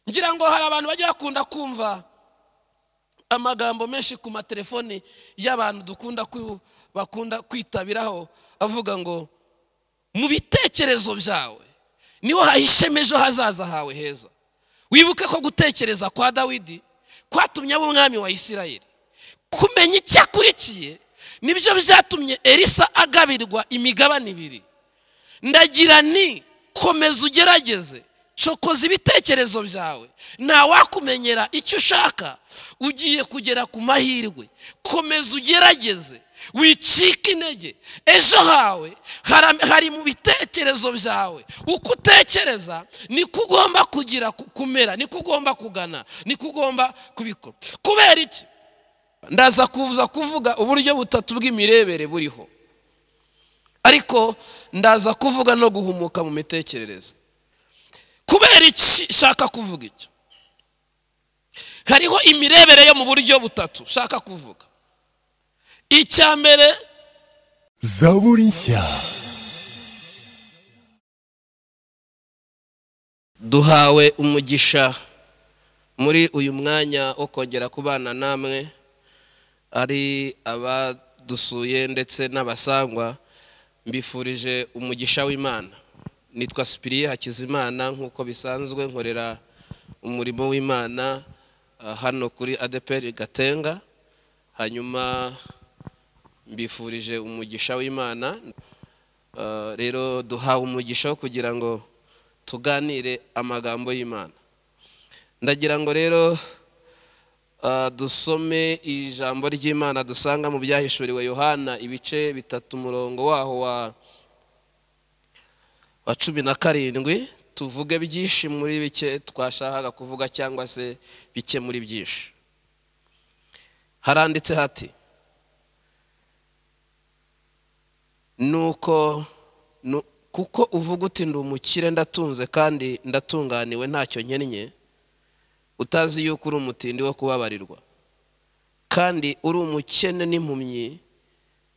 ngira ngo hari abantu bajya bakunda kumva amagambo menshi ku matelefoni y'abantu dukunda bakunda kwitabiraho avuga ngo mu bitekerezo byawe niho hahishemo ejo hazaza hawe heza wibuke ko gutekereza kwa dawidi kwatumye abo umwami wa isirayeli kumenya icyo akurikiye nibyo byatumye elisa agabirwa imigabane ibiri ndagira ni komeza ugerageze cokoza ibitekerezo byawe ntawakumenyera icyo ushaka ugiye kugera ku mahirwe komeza ugerageze wicika intege ejo hawe hari mu bitekerezo byawe uko utekereza niko ugomba kugira kumera niko ugomba kugana niko ugomba kubikora kubera iki ndaza kuza kuvuga uburyo butatu bw'imirebere buriho ariko ndaza kuvuga no guhumuka mu mitekerereze kubera iki shaka kuvuga icyo hariho imirebere yo mu buryo butatu shaka kuvuga icya mbere zaburi nshya duhawe umugisha muri uyu mwanya wo kongera kubana namwe ari abadusuye ndetse n'abasangwa mbifurije umugisha w'imana nitwa sipiriye hakizimana nk'uko bisanzwe nkorera umurimo w'imana hano kuri adeperi gatenga hanyuma mbifurije umugisha w'imana rero duhawe umugisha wo kugira ngo tuganire amagambo y'imana ndagira ngo rero dusome ijambo ry'imana dusanga mu byahishuriwe yohana ibice bitatu umurongo waho wa cumi na karindwi tuvuge byinshi muri bike twashakaga kuvuga cyangwa se bike muri byinshi haranditse hati nuko kuko uvuga uti ndi umukire ndatunze kandi ndatunganiwe ntacyo nkennye utazi yuko uri umutindi wo kubabarirwa kandi uri umukene n'impumyi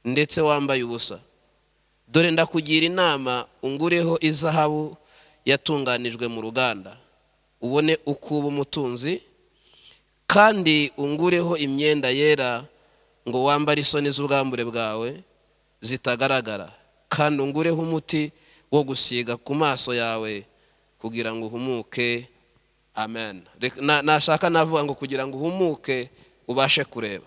ndetse wambaye ubusa dore ndakugira inama ungureho izahabu yatunganijwe mu ruganda ubone uko uba umutunzi kandi ungureho imyenda yera ngo wambare isoni z'ubwambure bwawe zitagaragara kandi ungureho umuti wo gusiga ku maso yawe kugira ngo uhumuke amen nashaka navuga ngo kugira ngo uhumuke ubashe kureba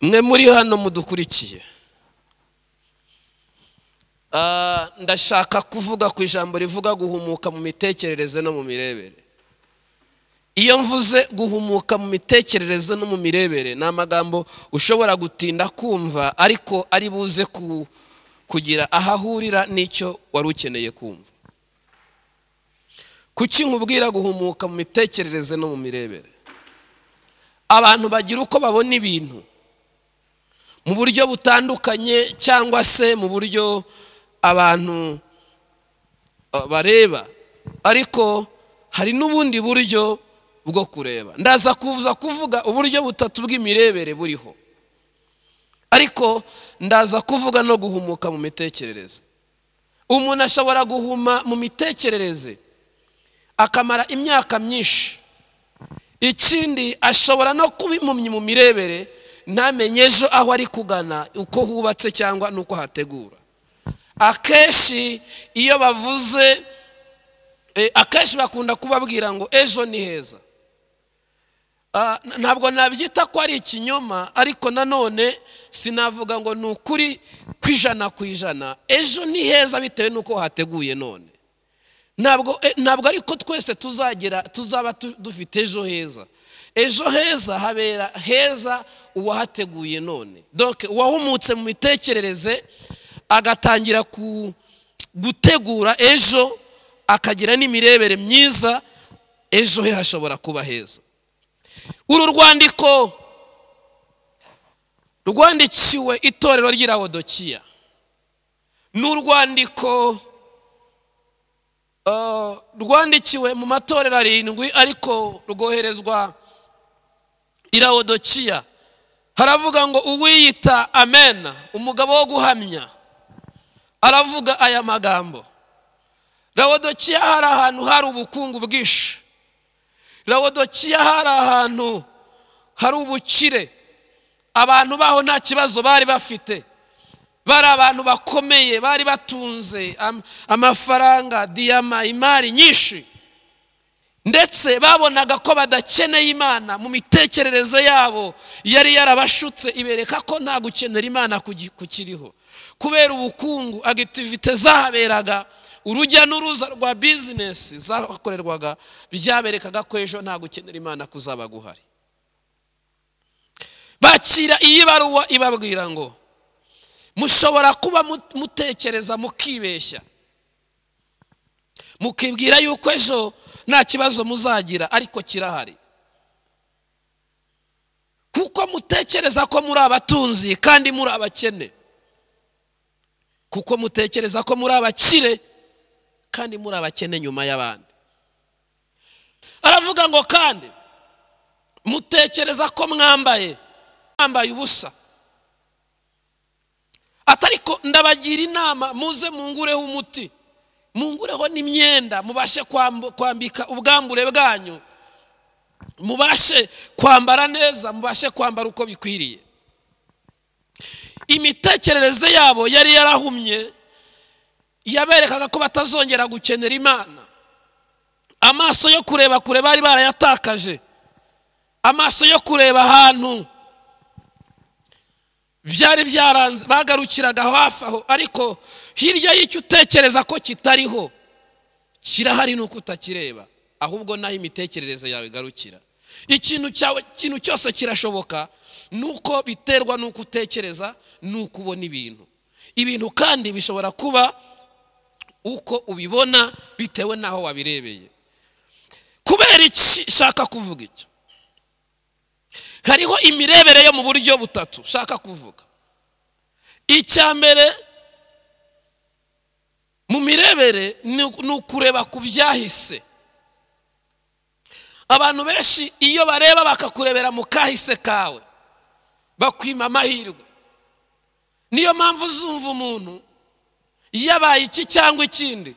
mwe muri hano mudukurikiye ndashaka kuvuga ku ijambo rivuga guhumuka mu mitekerereze no mu mirebere iyo mvuze guhumuka mu mitekerereze no mu mirebere ni amagambo ushobora gutinda kumva ariko ari buze kugira aho ahurira n'icyo wari ukeneye kumva kuki nkubwira guhumuka mu mitekerereze no mu mirebere abantu bagira uko babona ibintu mu buryo butandukanye cyangwa se mu buryo abantu bareba ariko hari n'ubundi buryo bwo kureba ndaza kuza kuvuga uburyo butatu bw'imirebere buriho ariko ndaza kuvuga no guhumuka mu mitekerereze umuntu ashobora guhuma mu mitekerereze akamara imyaka myinshi ikindi ashobora no kuba impumyi mu mirebere ntamenye ejo aho ari kugana uko hubatse cyangwa n'uko hategura akenshi iyo bavuze akenshi bakunda kubabwira ngo ejo ni heza ntabwo nabyita ko ari ikinyoma ariko nanone sinavuga ngo ni ukuri ku ijana ku ijana ejo ni heza bitewe n'uko hateguye none ntabwo ntabwo ariko twese tuzagera tuzaba dufite ejo heza ejo heza habera heza uwahateguye none doke uwahumutse mu mitekerereze agatangira gutegura ejo akagira n'imirebere myiza ejo he hashobora kuba heza uru rwandiko rwandikiwe itorero ry'irawodokiya ni urwandiko rwandikiwe mu matorero arindwi ariko rwoherezwa irawodokiya haravuga ngo uwiyita amena umugabo wo guhamya aravuga aya magambo rawodokiya hari ahantu hari ubukungu bwinshi rawodokiya hari ahantu hari ubukire abantu baho nta kibazo bari bafite bari abantu bakomeye bari batunze am- amafaranga diyama imari nyinshi ndetse babonaga ko badakeneye imana mu mitekerereze yabo yari yarabashutse ibereka ko nta gukenera imana kugi- kukiriho kubera ubukungu agitivite zahaberaga urujya n'uruza rwa bizinesi zakorerwaga byaberekaga ko ejo nta gukenera imana kuzaba guhari bakira iyi baruwa ibabwira ngo mushobora kuba mut- mutekereza mukibeshya mukibwira yuko ejo nta kibazo muzagira ariko kirahari kuko mutekereza ko muri abatunzi kandi muri abakene kuko mutekereza ko muri abakire kandi muri abakene nyuma y'abandi aravuga ngo kandi mutekereza ko mwambaye mwambaye ubusa atariko ndabagira inama muze mungureho umuti mungureho n'imyenda mubashe kwambu- kwambika ubwambure bwanyu mubashe kwambara neza mubashe kwambara uko bikwiriye imitekerereze yabo yari yarahumye yaberekaga ko batazongera gukenera imana amaso yo kureba kure bari barayatakaje amaso yo kureba ahantu byari byaranze bagarukiraga hafi aho ariko hirya y'icyo utekereza ko kitariho kirahari nuko utakireba ahubwo naho imitekerereze yawe igarukira ikintu cyawe ikintu cyose kirashoboka nuko biterwa nuko utekereza nuko ubona ibintu ibintu kandi bishobora kuba uko ubibona bitewe n'aho wabirebeye kubera iki shaka kuvuga icyo hariho imirebere yo mu buryo butatu ushaka kuvuga icya mbere mu mirebere ni ni ukureba ku byahise abantu benshi iyo bareba bakakurebera mu kahise kawe bakwima amahirwe niyo mpamvu uzumva umuntu yabaye iki cyangwa ikindi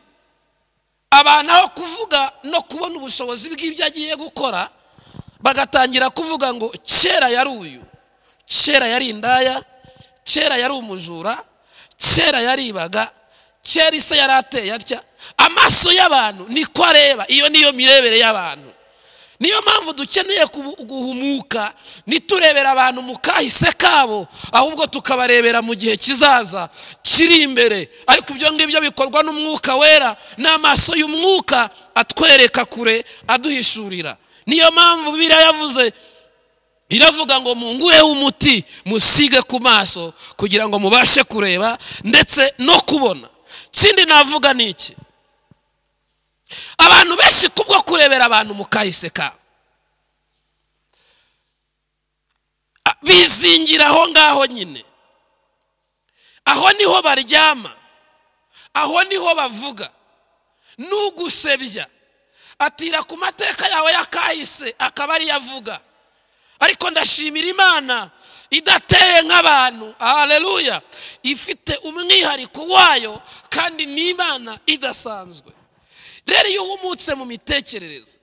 abantu aho kuvuga no kubona ubushobozi bw'ibyo agiye gukora bagatangira kuvuga ngo kera yari uyu kera yari indaya kera yari umujura kera yaribaga kera ise yari ateye atya amaso y'abantu niko areba iyo niyo mirebere y'abantu niyo mpamvu dukeneye kubu- guhumuka ntiturebera abantu mu kahise kabo ahubwo tukabarebera mu gihe kizaza kiri imbere ariko ibyo ngibyo bikorwa n'umwuka wera n'amaso y'umwuka atwereka kure aduhishurira niyo mpamvu bibiliya yavuze iravuga ngo mungureho umuti musige ku maso kugira ngo mubashe kureba ndetse no kubona ikindi navuga ni iki abantu benshi kubwo kurebera abantu mu kahise kabo A- bizingira aho ngaho nyine aho niho baryama aho niho bavuga n'ugusebya atira ku mateka yawe y'akahise akaba ariyo avuga ariko ndashimira imana idateye nk'abantu haleluya ifite umwihariko wayo kandi ni imana idasanzwe rero iyo uhumutse mu mitekerereze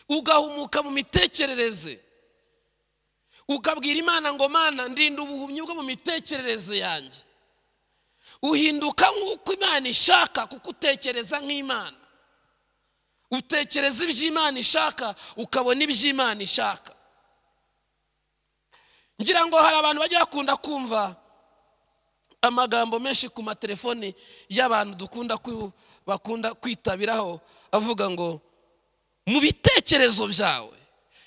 ugahumuka mu mitekerereze ukabwira imana ngo mana ndinda ubuhumyi bwo mu mitekerereze yanjye uhinduka nk'uko imana ishaka kuko utekereza nk'imana utekereza ibyo imana ishaka ukabona ibyo imana ishaka ngira ngo hari abantu bajya bakunda kumva amagambo menshi ku matelefoni y'abantu dukunda kwi- bakunda kwitabiraho avuga ngo mu bitekerezo byawe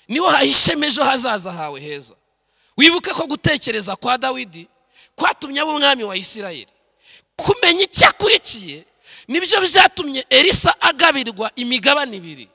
niho hahishemo ejo hazaza hawe heza wibuke ko gutekereza kwa dawidi kwatumye aba umwami wa isirayeli kumenya icyo akurikiye nibyo byatumye elisa agabirwa imigabane ibiri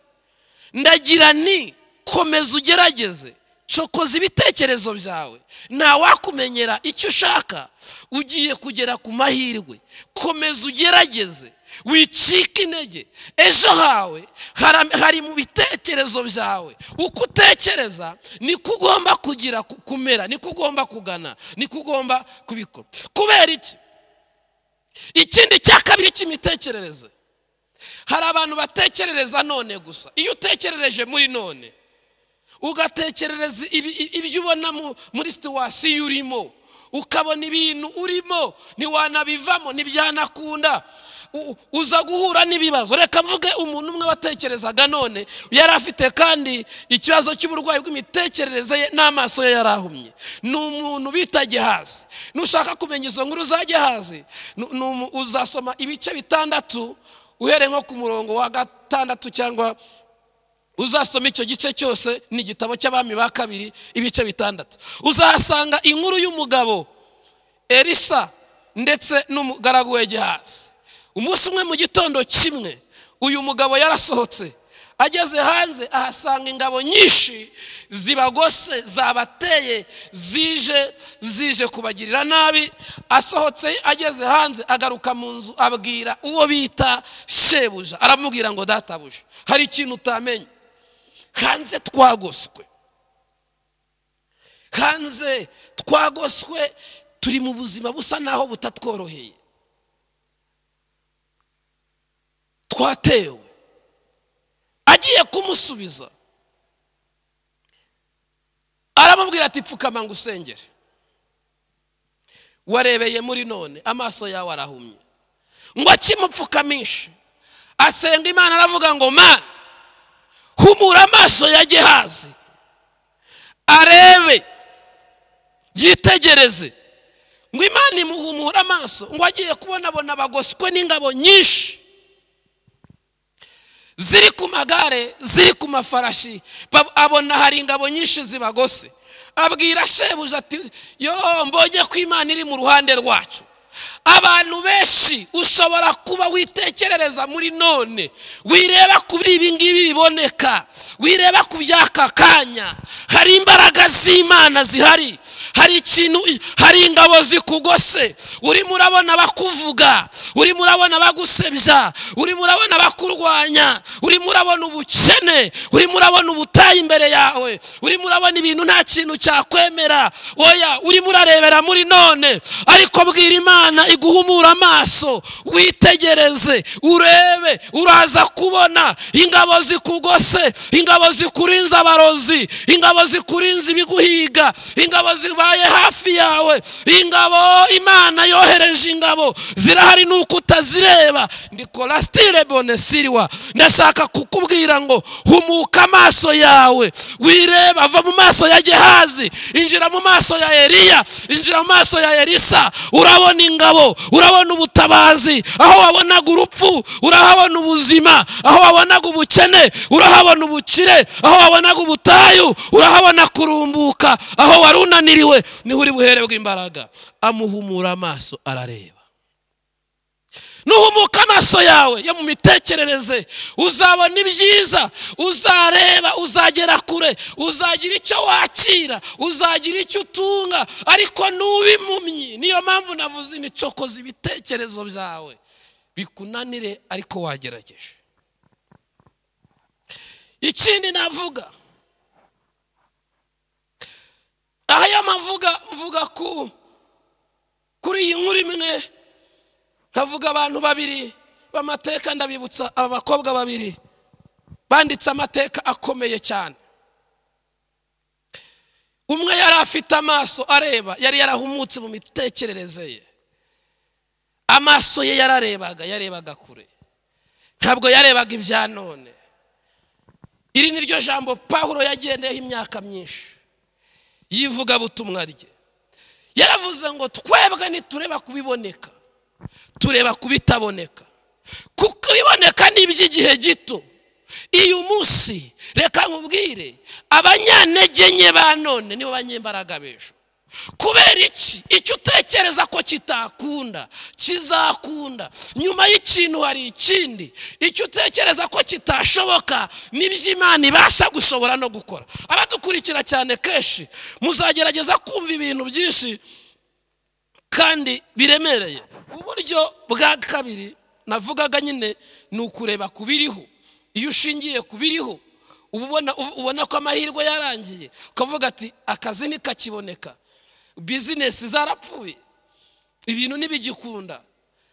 ndagira ni komeza ugerageze cokoza ibitekerezo byawe ntawakumenyera icyo ushaka ugiye kugera ku mahirwe komeza ugerageze wicike intege ejo hawe hara- hari mu bitekerezo byawe uko utekereza niko ugomba kugira ku- kumera niko ugomba kugana niko ugomba kubikora kubera iki ikindi cya kabiri cy'imitekerereze hari abantu batekerereza none gusa iyo utekerereje muri none ugatekerereza ibi- i- ibyo ubona mu- muri situwasiyo urimo ukabona ibintu urimo ntiwanabivamo ntibyanakunda U- uza guhura n'ibibazo reka mvuge umuntu umwe watekerezaga none yari afite kandi ikibazo cy'uburwayi bw'imitekerereze ye n'amaso ye yari ahumye ni umuntu bita gihazi nushaka kumenya izo nkuru za gihazi nu- ni umu- uzasoma ibice bitandatu uhereye nko ku murongo wa gatandatu cyangwa uzasoma icyo gice cyose ni igitabo cy'abami ba kabiri ibice bitandatu uzahasanga inkuru y'umugabo elisa ndetse n'umugaragu w'egihazi umunsi umwe mu gitondo kimwe uyu mugabo yarasohotse ageze hanze ahasanga ingabo nyinshi zibagose zabateye zije zije kubagirira nabi asohotse ageze hanze agaruka mu nzu abwira uwo bita shebuja aramubwira ngo databuja hari ikintu utamenye hanze twagoswe hanze twagoswe turi mu buzima busa naho butatworoheye twatewe agiye kumusubiza aramubwira ati pfukama ngo usengere warebeye muri none amaso yawe arahumye ngo akimupfukamishe asenga imana aravuga ngo mana humura amaso ya gehazi arebe yitegereze ngo imana imuhumure amaso ngo agiye kubonabona abagoswe n'ingabo nyinshi ziri ku magare ziri ku mafarashi Ba- abona hari ingabo nyinshi zibagose abwira shebuja ati yo mbonye ko imana iri mu ruhande rwacu abantu benshi ushobora kuba witekerereza muri none wireba kuri ibi ngibi biboneka wireba ku by'aka kanya hari imbaraga z'imana zihari hari ikintu hari ingabo zikugose urimo urabona bakuvuga urimo urabona bagusebya urimo urabona bakurwanya urimo urabona ubukene urimo urabona ubutayu imbere yawe urimo urabona ibintu nta kintu cyakwemera oya urimo urarebera muri none ariko bwira imana iguhumura amaso witegereze urebe uraza kubona ingabo zikugose ingabo zikurinze abarozi ingabo zikurinze ibiguhiga ingabo zibaye hafi yawe ingabo imana yohereje ingabo zirahari nuko utazireba ndi korastire bonesiriwa ndashaka kukubwira ngo humuka amaso yawe wireba va mu maso ya gehazi injira mu maso ya eliya injira mu maso ya elisa urabona ingabo urabona ubutabazi aho wabonaga urupfu urahabona ubuzima aho wabonaga ubukene urahabona ubukire aho wabonaga ubutayu urahabona kurumbuka aho wari unaniriwe niho uri buhererwe imbaraga amuhumura amaso arareba nuhumuka amaso yawe yo mu mitekerereze uzabona ibyiza uzareba uzagera kure uzagira icyo wakira uzagira icyo utunga ariko nuba impumyi niyo mpamvu navuze ni cokoza ibitekerezo byawe bikunanire ariko wagerageje ikindi navuga aha y'amavuga mvuga ku kuri iyi nkuru imwe nkavuga abantu babiri b'amateka ndabibutsa aba bakobwa babiri banditse amateka akomeye cyane umwe yari afite amaso areba yari yarahumutse mu mitekerereze ye amaso ye yararebaga yarebaga kure ntabwo yarebaga ibya none iri ni ryo jambo pawulo yagendeyeho imyaka myinshi yivugabutumwa rye yaravuze ngo twebwe nitureba kubiboneka tureba ku bitaboneka kuko iboneka ni iby'igihe gito iyo umunsi reka nkubwire abanyantege nke ba none nibo banyembaraga b'ejo kubera iki icyo utekereza ko kitakunda kizakunda nyuma y'ikintu hari ikindi icyo utekereza ko kitashoboka nibyo imana ibasha gushobora no gukora abadukurikira cyane kenshi muzagerageza kumva ibintu byinshi kandi biremereye uburyo bwa kabiri navugaga nyine ni ukureba ku biriho iyo ushingiye ku biriho uba ubona uba ubona ko amahirwe yarangiye ukavuga ati akazi ntikakiboneka bizinesi zarapfuye ibintu ntibigikunda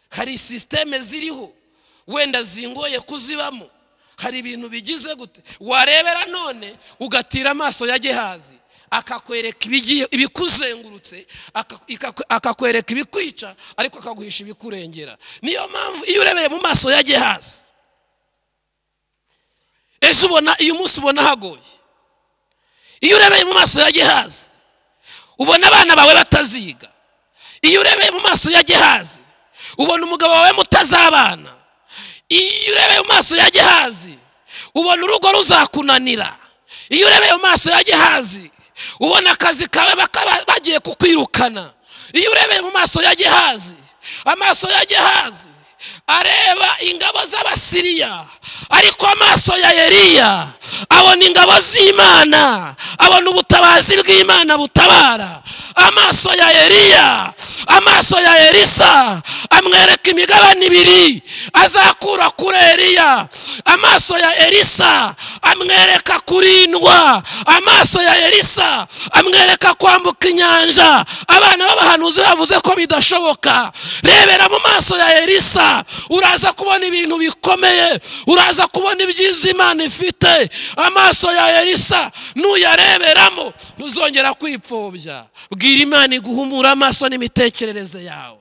hari sisiteme ziriho wenda zingoye kuzibamo hari ibintu bigize gute warebera none ugatira amaso ya gehazi akakwereka ibigiye ibikuzengurutse aka- ikakwe- akakwereka ibikwica ariko akaguhisha ibikurengera niyo mpamvu iyo urebeye mu maso ya gehazi ejo ubona uyu munsi ubona hagoye iyo urebeye mu maso ya gehazi ubona abana bawe bataziga iyo urebeye mu maso ya gehazi ubona umugabo wawe mutazabana iyo urebeye mu maso ya gehazi ubona urugo ruzakunanira iyo urebeye mu maso ya gehazi ubona akazi kawe bakaba bagiye kukwirukana iyo urebeye mu maso ya gehazi amaso ya gehazi areba ingabo z'abasiriya ariko amaso ya Eliya abona ingabo z'imana abona ubutabazi bw'imana butabara amaso ya Eliya amaso ya elisa amwereka imigabane ibiri azakura kuri eliya amaso ya elisa amwereka kurindwa amaso ya elisa amwereka kwambuka inyanja abana b'abahanuzi bavuze ko bidashoboka rebera mu maso ya elisa uraza kubona ibintu bikomeye uraza kubona ibyiza imana ifite amaso ya elisa nuyareberamo ntuzongera kwipfobya bwira imana iguhumura amaso n'imitekerereze yawe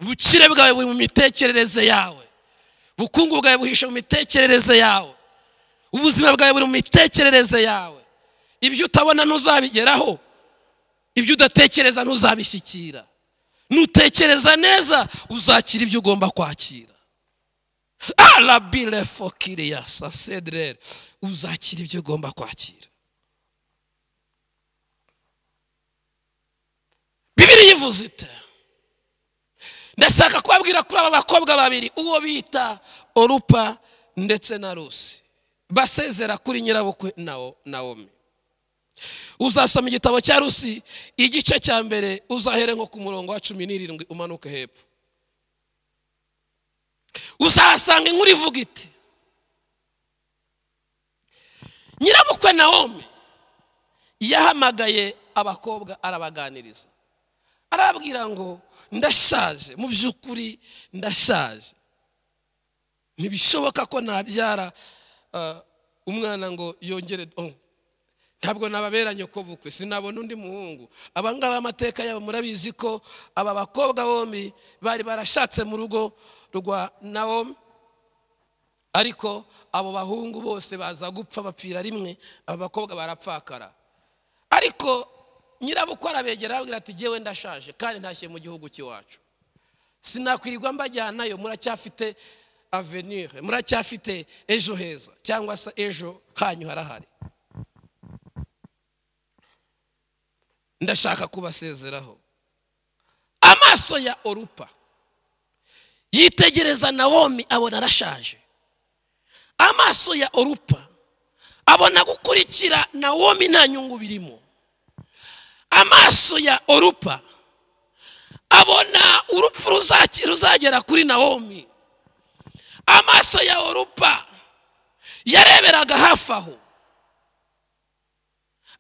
ubukire bwawe buri mu mitekerereze yawe ubukungu bwawe buhishe mu mitekerereze yawe ubuzima bwawe buri mu mitekerereze yawe ibyo utabona ntuzabigeraho ibyo udatekereza ntuzabishyikira nutekereza neza uzakira ibyo ugomba kwakira arabire fokiriya sasedere uzakira ibyo ugomba kwakira bibiri yivuze ite ndashaka kubabwira kuri aba bakobwa babiri uwo bita orupa ndetse na rusi basezera kuri nyirabukwe na nawomi uzasoma igitabo cya rusi igice cya mbere uzahere nko ku murongo wa cumi n'irindwi umanuke hepfo uzahasanga inkuru ivuga iti nyirabukwe nawomi yahamagaye abakobwa arabaganiriza arababwira ngo ndashaje mu by'ukuri ndashaje ntibishoboka ko nabyara ah, umwana ngo yongere oh, ntabwo nababera nyoko bukwe sinabona undi muhungu abangaba amateka yabo murabizi ko aba bakobwa bombi bari barashatse mu rugo rwa nawomi ariko abo bahungu bose baza gupfa bapfira rimwe aba bakobwa barapfakara ariko nyirabukwe arabegera arababwira ati jyewe ndashaje kandi ntashye mu gihugu cy'iwacu sinakwirirwa mbajyanayo muracyafite avenire muracyafite ejo heza cyangwa se ejo hanyu harahari ndashaka kubasezeraho amaso ya orupa yitegereza nawomi abona arashaje amaso ya orupa abona gukurikira nawomi nta nyungu birimo amaso ya orupa abona urupfu ruzaki- ruzagera kuri nawomi amaso ya orupa yareberaga hafi aho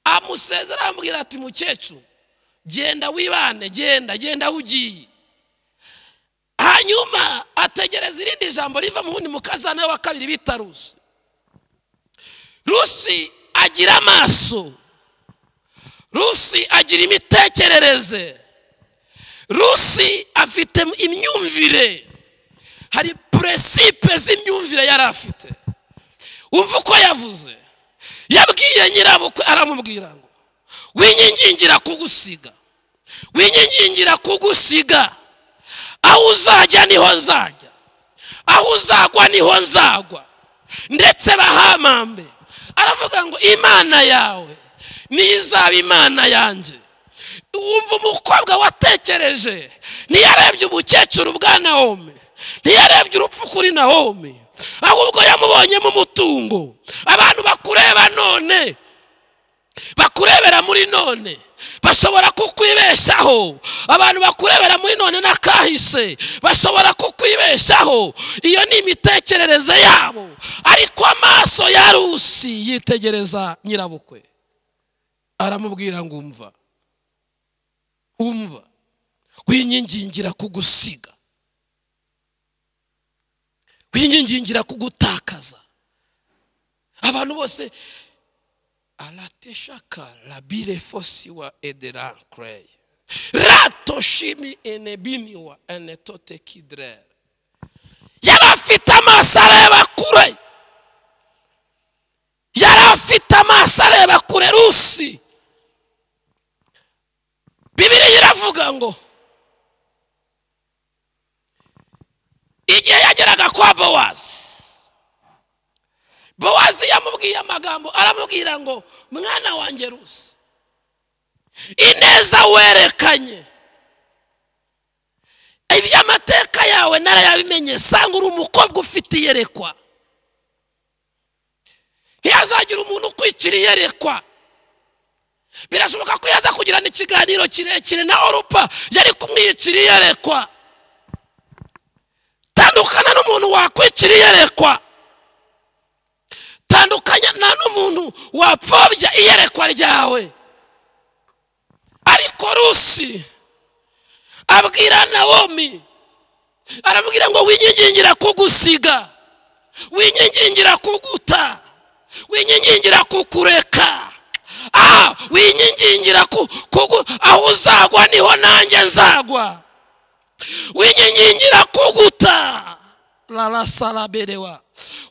amusezera amubwira ati mukecuru genda wibane genda genda aho ugiye hanyuma ategereza irindi jambo riva mu wundi mukazana we wa kabiri bita rusi rusi agira amaso rusi agira imitekerereze rusi afite imyumvire hari puresipe z'imyumvire yari afite wumva uko yavuze yabwiye nyirabukwe aramubwira ngo winyigingira kugusiga winyigingira kugusiga aho uzajya niho nzajya aho uzagwa niho nzagwa ndetse bahamambe aravuga ngo imana yawe niyo izaba imana yanjye wumva umukobwa watekereje ntiyarebye umukecuru bwa nawomi ntiyarebye urupfu kuri nawomi ahubwo yamubonyemo umutungo abantu bakureba none bakurebera muri none bashobora kukwibeshaho abantu bakurebera muri none n'akahise bashobora kukwibeshaho iyo ni imitekerereze yabo ariko amaso ya rusi yitegereza nyirabukwe aramubwira ngo umva umva winyingingira kugusiga winyingingira kugutakaza abantu bose arateshaka labire fosi wa edera krey ratoshimi enebini wa enetote kidrere yari afite amaso areba kure yari afite amaso areba kure rusi bibiri iravuga ngo igihe yageraga kwa bowazi bowazi yamubwiye amagambo aramubwira ngo mwana wanjye rusi ineza werekanye iby'amateka yawe narayabimenye sanga uri umukobwa ufite iyerekwa ntiyazagira umuntu ukwicira iyerekwa birashoboka ko yaza kugirana ikiganiro kirekire na orupa yari kumwicira iyerekwa tandukana n'umuntu wakwicira iyerekwa tandukana n'umuntu wapfobya iyerekwa ryawe ariko rusi abwira nawomi arabwira ngo winyigingira kugusiga winyigingira kuguta winyigingira kukureka aha winyigingira kugu aho uzagwa niho nanjye nzagwa winyigingira kuguta rarasaraberewa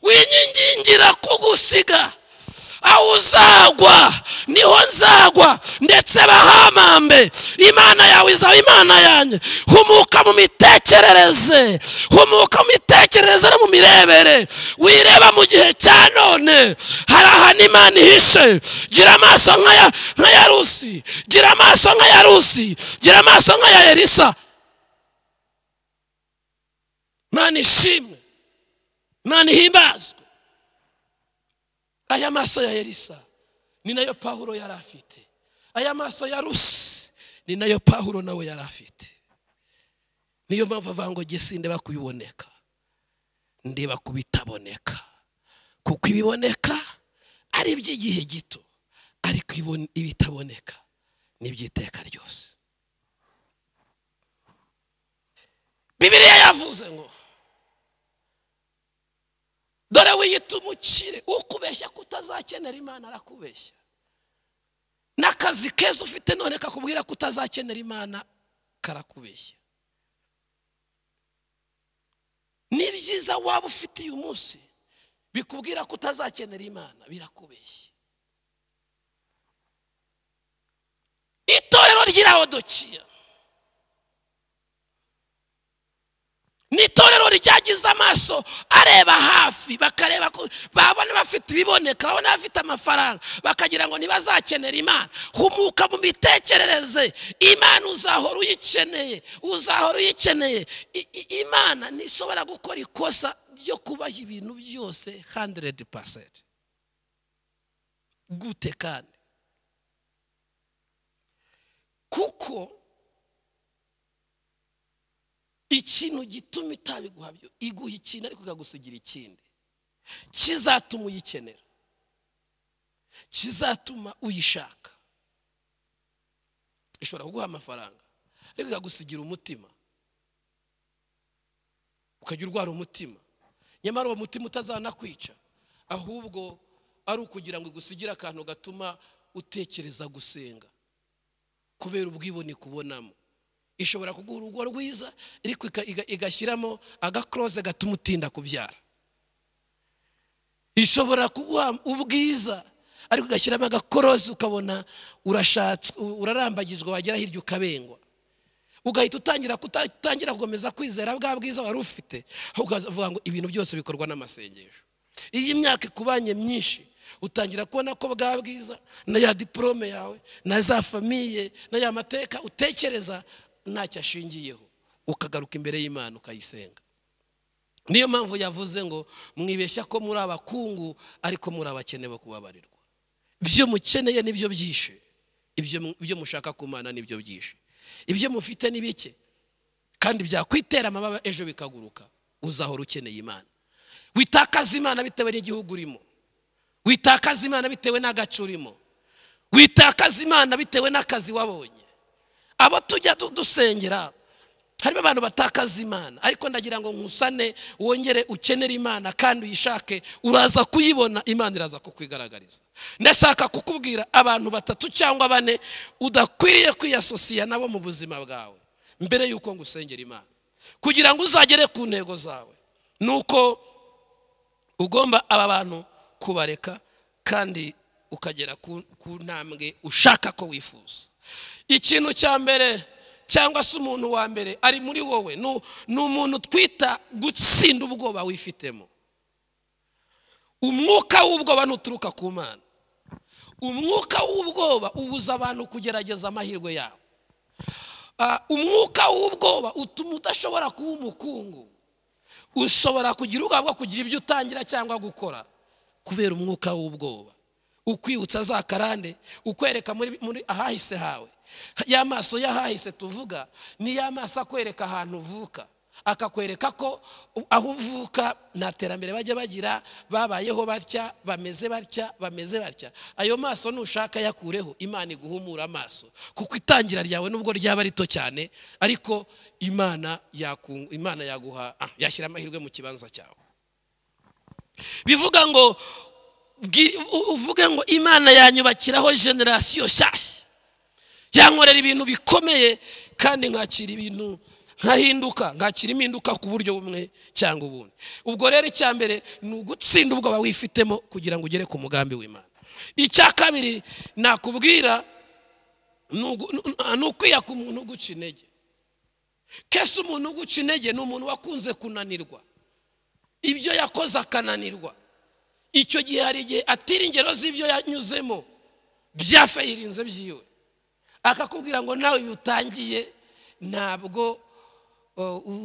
winyigingira kugusiga aho uzagwa niho nzagwa ndetse bahamambe imana yawe izaba imana yanjye humuka mu mitekerereze humuka mu mitekerereze no mu mirebere wireba mu gihe cya none hari ahantu imana ihishe gira amaso nk'aya nk'aya rusi gira amaso nk'aya rusi gira amaso nk'aya erisa imana ishimwe imana ihimbazwe aya maso ya elisa ni nayo pahuro yari afite aya maso ya rusi ni nayo pahuro nawe yari afite niyo mpamvu avuga ngo gesi ndeba kubiboneka ndeba kubitaboneka kuko ibiboneka ari iby'igihe gito ariko ibitaboneka ni iby'iteka ryose bibiriya yavuze ngo dore wiyita umukire ukubeshya kutazakenera imana arakubeshya n'akazi keza ufite none kakubwira kutazakenera imana karakubeshya ni byiza waba ufite uyu munsi bikubwira kutazakenera imana birakubeshya itorero ry'irawodokiya ni itorero ryagize amaso areba hafi bakareba ko babona bafite ibiboneka babona bafite amafaranga bakagira ngo ntibazakenera imana humuka mu mitekerereze imana uzahora uyikeneye uzahora uyikeneye imana ntishobora gukora ikosa ryo kubaha ibintu byose handeredi pasenti gute kandi kuko ikintu gituma itabiguha iguha ikintu ariko ikagusigira ikindi kizatuma uyikenera kizatuma uyishaka ishobora kuguha amafaranga ariko ikagusigira umutima ukajya urwara umutima nyamara uwo mutima utazanakwica ahubwo ari ukugira ngo igusigire akantu gatuma utekereza gusenga kubera ubwibone kubonamo ishobora kuguha urugo rwiza ariko igashyiramo agakuroze gatuma utinda kubyara ishobora kuguha ubwiza ariko igashyiramo agakuroze ukabona urarambagizwa wagera hirya ukabengwa ugahita utangira kutangira gukomeza kwizera bwa bwiza wari ufite ukavuga ngo ibintu byose bikorwa n'amasengesho iyo imyaka ikubanye myinshi utangira kubona ko bwa bwiza na ya diporome yawe na za famiye na ya mateka utekereza ntacyo ashingiyeho ukagaruka imbere y'imana ukayisenga niyo mpamvu yavuze ngo mwibeshya ko muri abakungu ariko muri abakene bo kubabarirwa ibyo mukeneye nibyo byishe ibyo mushaka kumana nibyo byishe ibyo mufite ni bike kandi byakwitera amababa ejo bikaguruka uzahora ukeneye imana witakaza imana bitewe n'igihugu urimo witakaza imana bitewe n'agace urimo witakaza imana bitewe n'akazi wabonye abo tujya dusengera harimo abantu batakaza imana ariko ndagira ngo nkusane wongere ukenere imana kandi uyishake uraza kuyibona imana iraza kukwigaragariza ndashaka kukubwira abantu batatu cyangwa bane udakwiriye kwiyasosiya nabo mu buzima bwawe mbere y'uko ngusengera imana kugira ngo uzagere ku ntego zawe ni uko ugomba aba bantu kubareka kandi ukagera ku ku ntambwe ushaka ko wifuza ikintu cya mbere cyangwa se umuntu wa mbere ari muri wowe ni umuntu twita gutsinda ubwoba wifitemo umwuka w'ubwoba ntuturuka ku mana umwuka w'ubwoba ubuza abantu kugerageza amahirwe yabo umwuka w'ubwoba utuma udashobora kuba umukungu ushobora kugira ubwoba bwo kugira ibyo utangira cyangwa gukora kubera umwuka w'ubwoba ukwibutsa za karande ukwereka muri ahahise hawe ya maso y'ahahise tuvuga ni ya maso akwereka ahantu uvuka akakwereka ko aho uvuka nta terambere bajya bagira babayeho batya bameze batya bameze batya ayo maso nushaka yakureho imana iguhumura amaso kuko itangira ryawe nubwo ryaba rito cyane ariko imana imana yaguha yashyira amahirwe mu kibanza cyawe bivuga ngo uvuge ngo imana yanyubakiraho generasiyo nshyashya yankorera ibintu bikomeye kandi nkakira ibintu nkahinduka nkakira impinduka ku buryo bumwe cyangwa ubundi ubwo rero icya mbere ni ugutsinda ubwoba wifitemo kugira ngo ugere ku mugambi w'imana icya kabiri nakubwira ni ukwiyaka umuntu uguca intege kenshi umuntu uguca intege ni umuntu wakunze kunanirwa ibyo yakoze akananirwa icyo gihe hari igihe atira ingero z'ibyo yanyuzemo byafayirinze byiwe akakubwira ngo nawe utangiye ntabwo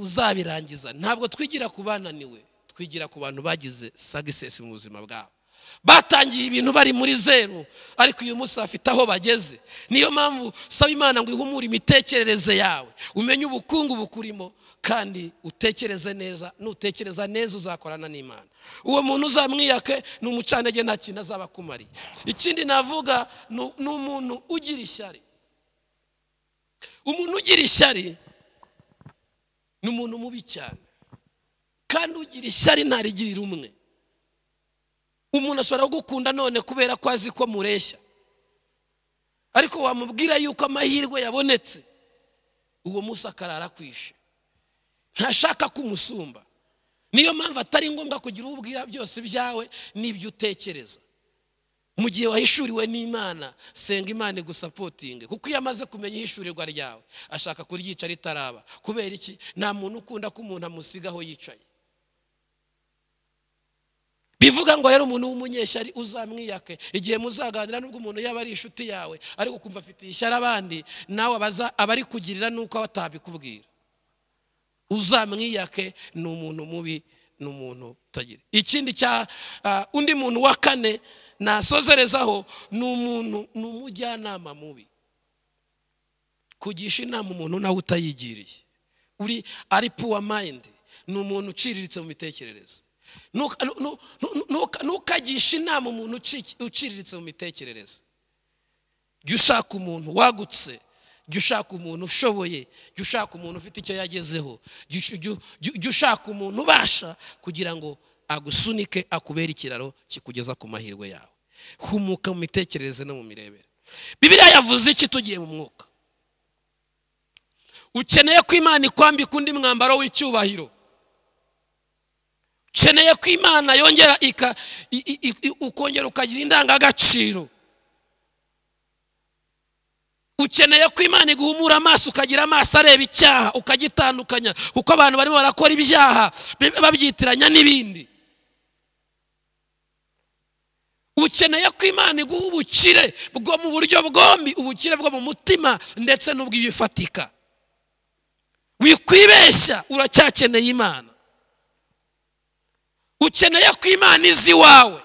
uzabirangiza ntabwo twigira ku bananiwe twigira ku bantu bagize sagisesi mu buzima bwabo batangiye ibintu bari muri zeru ariko uyu munsi bafite aho bageze niyo mpamvu saba imana ngo ihumure imitekerereze yawe umenye ubukungu bukurimo kandi utekereze neza nutekereza neza uzakorana n'imana uwo muntu uzamwiyake ni umucanege nta kintu azaba akumariye ikindi navuga ni umuntu ugira ishyari umuntu ugira ishyari ni umuntu mubi cyane kandi ugira ishyari ntarigirira umwe umuntu ashobora kugukunda none kubera ko azi ko mureshya ariko wamubwira yuko amahirwe yabonetse uwo munsi akarara kwishe ntashaka ko umusumba niyo mpamvu atari ngombwa kugira ubwira byose byawe n'ibyo utekereza mu gihe wahishuriwe n'imana senga imana igusapotinge kuko iyo amaze kumenya ihishurirwa ryawe ashaka kuryica ritaraba kubera iki nta muntu ukunda ko umuntu amusigaho yicaye bivuga ngo rero umuntu w'umunyeshyari uzamwiyake igihe muzaganira n'ubwo umuntu yaba ari inshuti yawe ariko ukumva afitiye ishyari abandi nawe aba ari kugirira n'uko batabikubwira uzamwiyake ni umuntu mubi ni umuntu utagira ikindi cya undi muntu wa kane nasozerezaho ni umuntu ni umujyanama mubi kugisha inama umuntu nawe utayigiriye uri ari puwa mayindi ni umuntu uciriritse mu mitekerereze ntukagishe inama umuntu uciriritse mu mitekerereze jya ushaka umuntu wagutse jya ushaka umuntu ushoboye jya ushaka umuntu ufite icyo yagezeho jya ushaka umuntu ubasha kugira ngo agusunike akubere ikiraro kikugeza ku mahirwe yawe humuka mu mitekerereze no mu mirebere bibiriya yavuze iki tugiye mu mwuka ukeneye ko imana ikwambika undi mwambaro w'icyubahiro ukeneye ko imana yongera ukongera ukagira indangagaciro ukeneye ko imana iguhumura amaso ukagira amaso areba icyaha ukagitandukanya kuko abantu barimo barakora ibyaha babyitiranya n'ibindi ukeneye ko imana iguha ubukire bwo mu buryo bwombi ubukire bwo mu mutima ndetse n'ubw'ibifatika wikwibeshya uracyakeneye imana ukeneye ko imana izi iwawe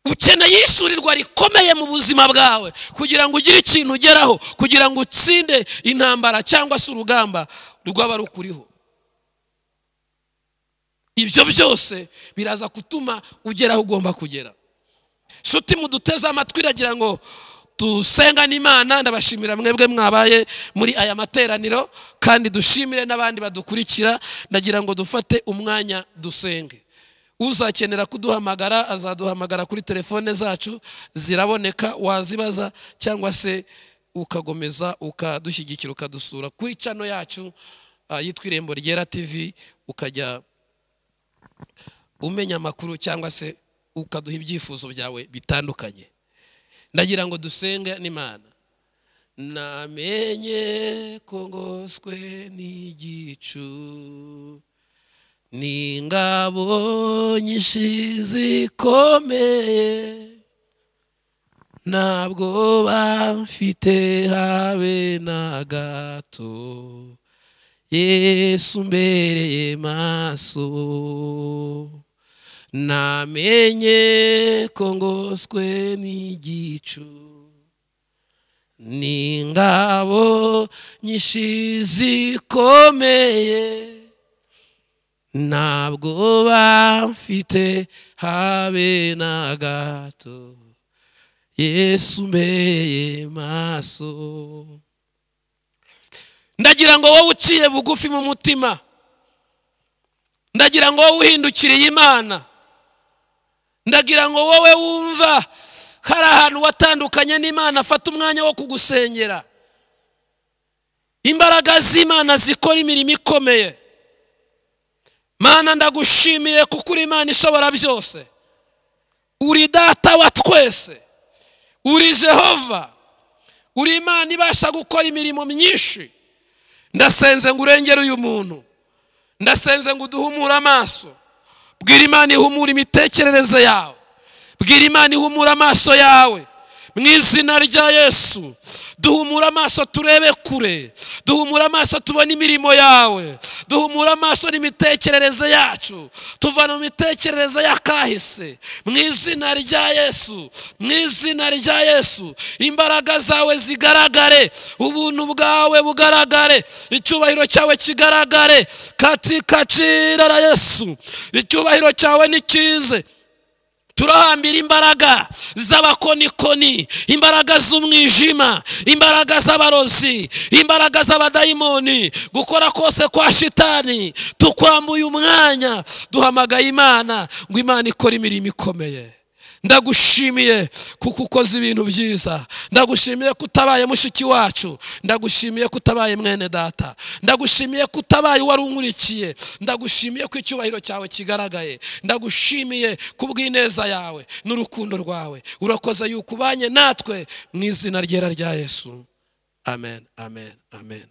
ukeneye ishurirwa rikomeye mu buzima bwawe kugira ngo ugire ikintu ugeraho kugira ngo utsinde intambara cyangwa se urugamba rwaba rukuriho ibyo byose biraza gutuma ugera aho ugomba kugera nshuti muduteze amatwi iragira ngo dusenga n'imana ndabashimira mwebwe mwabaye muri aya materaniro kandi dushimire n'abandi badukurikira ndagira ngo dufate umwanya dusenge uzakenera kuduhamagara azaduhamagara kuri telefone zacu ziraboneka wazibaza cyangwa se ukagomeza ukadushyigikira ukadusura kuri cano yacu ah, yitwa irembo ryera tv ukajya umenya amakuru cyangwa se ukaduha ibyifuzo byawe bitandukanye ndagira ngo dusenge n'imana namenye ko ngoswe n'igicu n'ingabo nyinshi zikomeye ntabwo bafite habe na gato yesu mbereye maso namenye ko ngoswe n'igicu n'ingabo nyinshi zikomeye ntabwo bafite habe na gato yesu mbereye maso ndagira ngo wowe uciye bugufi mu mutima ndagira ngo wowe uhindukiriye imana ndagira ngo wowe wumva hari ahantu watandukanye n'imana afata umwanya wo kugusengera imbaraga z'imana zikora imirimo ikomeye mana ndagushimiye kuko uri imana ishobora byose uri data wa twese uri jehova uri imana ibasha gukora imirimo myinshi ndasenze ngo urengere uyu muntu ndasenze ngo uduhumure amaso bwira imana ihumura imitekerereze yawe bwira imana ihumura amaso yawe mu izina rya yesu duhumura amaso turebe kure duhumura amaso tubone imirimo yawe duhumura amaso n'imitekerereze yacu tuvana mu mitekerereze y'akahise mu izina rya yesu mu izina rya yesu imbaraga zawe zigaragare ubuntu bwawe bugaragare icyubahiro cyawe kigaragare katika cira la yesu icyubahiro cyawe ni cyize turahambira imbaraga z'abakonikoni imbaraga z'umwijima imbaraga z'abarozi imbaraga z'abadayimoni gukora kose kwa shitani tukwambuye umwanya duhamagaye imana ngo imana ikore imirimo ikomeye ndagushimiye kuko ukoze ibintu byiza ndagushimiye ko utabaye mushiki wacu ndagushimiye ko utabaye mwene data ndagushimiye ko utabaye wari unkurikiye ndagushimiye ko icyubahiro cyawe kigaragaye ndagushimiye ku bw'ineza yawe n'urukundo rwawe urakoze yuko ubanye natwe mu izina ryera rya yesu amen amen amen